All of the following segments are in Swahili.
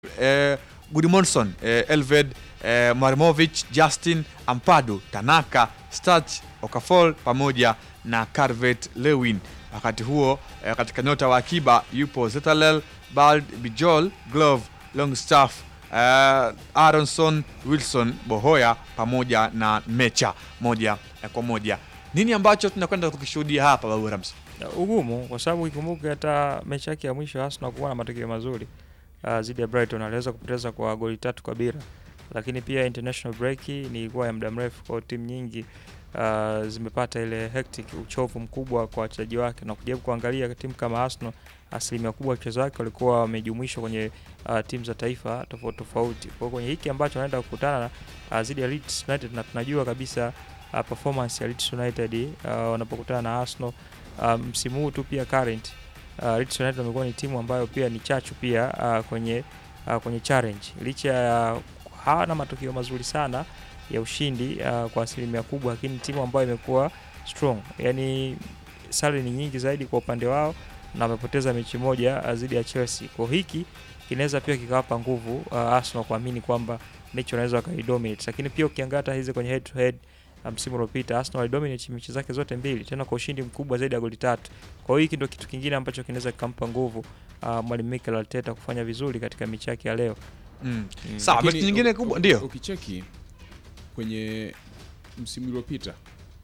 eh, Gudmundsson eh, Elved eh, Marimovic Justin Ampadu Tanaka Stach Okafor pamoja na Carvet Lewin. Wakati huo eh, katika nyota wa akiba yupo Zetalel Bald Bijol Glove Longstaff eh, Aronson Wilson Bohoya pamoja na Mecha moja eh, kwa moja. Nini ambacho tunakwenda kukishuhudia hapa Babu Ramsi? ugumu kwa sababu ikumbuke hata mechi yake ya mwisho Arsenal kuwa na matokeo mazuri uh, zidi ya Brighton aliweza kupoteza kwa goli tatu kwa bila, lakini pia international break ni ilikuwa ya muda mrefu kwa timu nyingi uh, zimepata ile hectic, uchovu mkubwa kwa wachezaji wake, na kujaribu kuangalia timu kama Arsenal, asilimia kubwa ya wachezaji wake walikuwa wamejumuishwa kwenye uh, timu za taifa tofauti tofauti. Kwa hiyo kwenye hiki ambacho wanaenda kukutana na uh, zidi ya Leeds United, na tunajua kabisa uh, performance ya Leeds United uh, wanapokutana na Arsenal uh, msimu huu tu pia current uh, Leeds United wamekuwa ni timu ambayo pia ni chachu pia uh, kwenye uh, kwenye challenge licha ya hawana matokeo mazuri sana ya ushindi uh, kwa asilimia kubwa, lakini timu ambayo imekuwa strong, yani sare ni nyingi zaidi kwa upande wao na wamepoteza mechi moja uh, dhidi ya Chelsea. Kwa hiki kinaweza pia kikawapa nguvu uh, Arsenal kuamini kwamba mechi wanaweza wakaidominate, lakini pia ukiangalia hata hizi kwenye head to head msimu uliopita Arsenal walidominate mechi zake zote mbili tena kwa ushindi mkubwa zaidi ya goli tatu. Kwa hiyo hiki ndio kitu kingine ambacho kinaweza kikampa nguvu uh, mwalimu Mikel Arteta kufanya vizuri katika mechi yake ya leo. Mm. Mm. Sawa, Lakini mechi nyingine u- kubwa u- ndio. Ukicheki kwenye msimu uliopita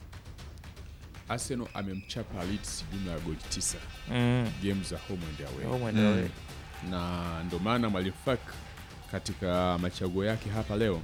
Arsenal amemchapa Leeds jumla ya goli tisa Mm. game za home and away, Home and Mm. away. na ndo maana mwalimu Fak katika machaguo yake hapa leo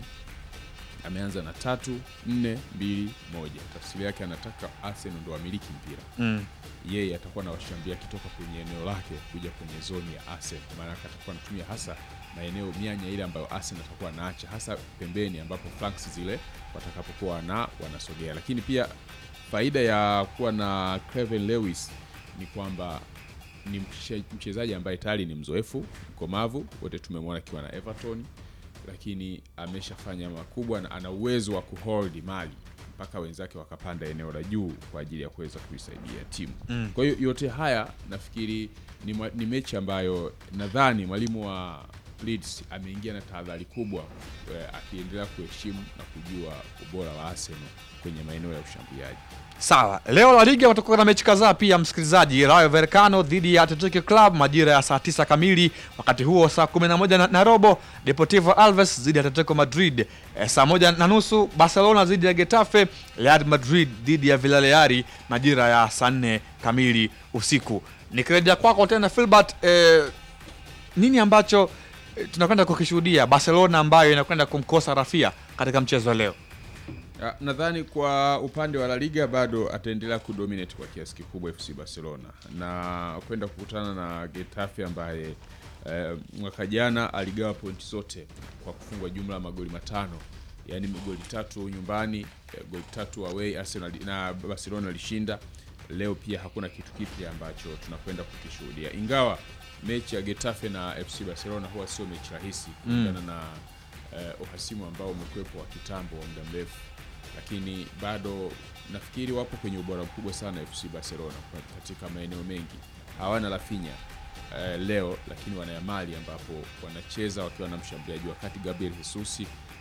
ameanza na tatu nne mbili moja. Tafsiri yake anataka Arsenal ndo amiliki mpira Mm. yeye atakuwa na washambulia akitoka kwenye eneo lake kuja kwenye zoni ya Arsenal, maanake atakuwa anatumia hasa maeneo mianya ile ambayo Arsenal atakuwa anaacha hasa pembeni, ambapo flanks zile watakapokuwa na wanasogea. Lakini pia faida ya kuwa na Craven Lewis ni kwamba ni mche- mchezaji ambaye tayari ni mzoefu, mkomavu, wote tumemwona akiwa na Everton, lakini ameshafanya makubwa na ana uwezo wa kuhold mali mpaka wenzake wakapanda eneo la juu kwa ajili ya kuweza kuisaidia timu. Mm. Kwa hiyo yote haya nafikiri ni, mwa- ni mechi ambayo nadhani mwalimu wa Leeds ameingia na tahadhari kubwa eh, akiendelea kuheshimu na kujua ubora wa Arsenal kwenye maeneo ya ushambuliaji. Sawa, leo La Liga watakuwa na mechi kadhaa pia, msikilizaji. Rayo Vallecano dhidi ya Atletico Club majira ya saa 9 kamili. Wakati huo saa 11 na, na robo Deportivo Alves dhidi ya Atletico Madrid. E, saa moja na nusu Barcelona dhidi ya Getafe, Real Madrid dhidi ya Villarreal majira ya saa 4 kamili usiku. Nikirejea kwako tena Filbert, e, nini ambacho e, tunakwenda kukishuhudia Barcelona ambayo inakwenda kumkosa Rafia katika mchezo wa leo? Ah, Nadhani kwa upande wa La Liga bado ataendelea kudominate kwa kiasi kikubwa FC Barcelona na kwenda kukutana na Getafe ambaye eh, mwaka jana aligawa pointi zote kwa kufungwa jumla ya magoli matano, yaani goli tatu nyumbani, eh, goli tatu away. Arsenal na Barcelona alishinda. Leo pia hakuna kitu kipya ambacho tunakwenda kukishuhudia, ingawa mechi ya Getafe na FC Barcelona huwa sio mechi rahisi kulingana na eh, uhasimu ambao umekuwepo wa kitambo wa muda mrefu lakini bado nafikiri wapo kwenye ubora mkubwa sana FC Barcelona kwa- katika maeneo mengi. Hawana Rafinha eh, leo, lakini wana Yamali ambapo wanacheza wakiwa na mshambuliaji, wakati Gabriel Jesus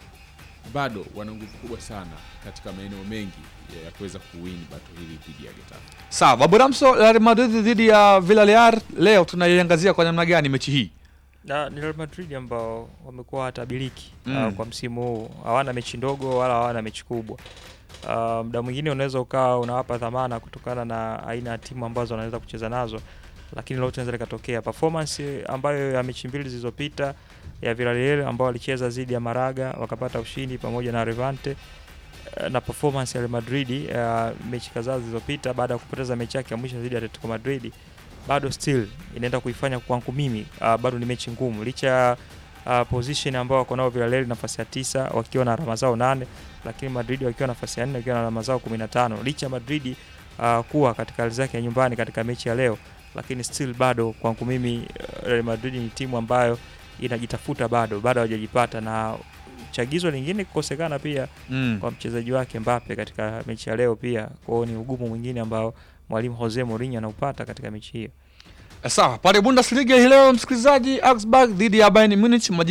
bado wana nguvu kubwa sana katika maeneo mengi ya- ya kuweza kuwin bato hili dhidi ya Getafe. Sawa, Babu Ramso, Real Madrid dhidi ya Villarreal leo tunaiangazia kwa namna gani mechi hii? na ni Real Madrid ambao wamekuwa hatabiliki Mm. uh, kwa msimu huu, hawana mechi ndogo wala hawana mechi kubwa. Uh, muda mwingine unaweza ukawa unawapa dhamana kutokana na aina ya timu ambazo wanaweza kucheza nazo, lakini leo tunaweza likatokea performance ambayo ya mechi mbili zilizopita ya Villarreal ambao walicheza dhidi ya Malaga wakapata ushindi pamoja na Levante eh, na performance ya Real Madrid uh, mechi kadhaa zilizopita baada ya kupoteza mechi yake ya mwisho dhidi ya Atletico Madrid bado still inaenda kuifanya kwangu mimi uh, bado ni mechi ngumu licha ya uh, position ambao wako nao Villarreal nafasi ya tisa wakiwa na alama zao nane, lakini Madrid wakiwa nafasi ya nne wakiwa na alama zao 15 licha ya Madrid uh, kuwa katika hali zake ya nyumbani katika mechi ya leo, lakini still bado kwangu mimi uh, Real Madrid ni timu ambayo inajitafuta bado bado hawajajipata na chagizo lingine kukosekana pia Mm. kwa mchezaji wake Mbappe katika mechi ya leo pia. Kwa hiyo ni ugumu mwingine ambao mwalimu Jose Mourinho anaupata katika mechi hiyo. Sawa, pale Bundesliga hii leo msikilizaji, Augsburg dhidi ya Bayern Munich majira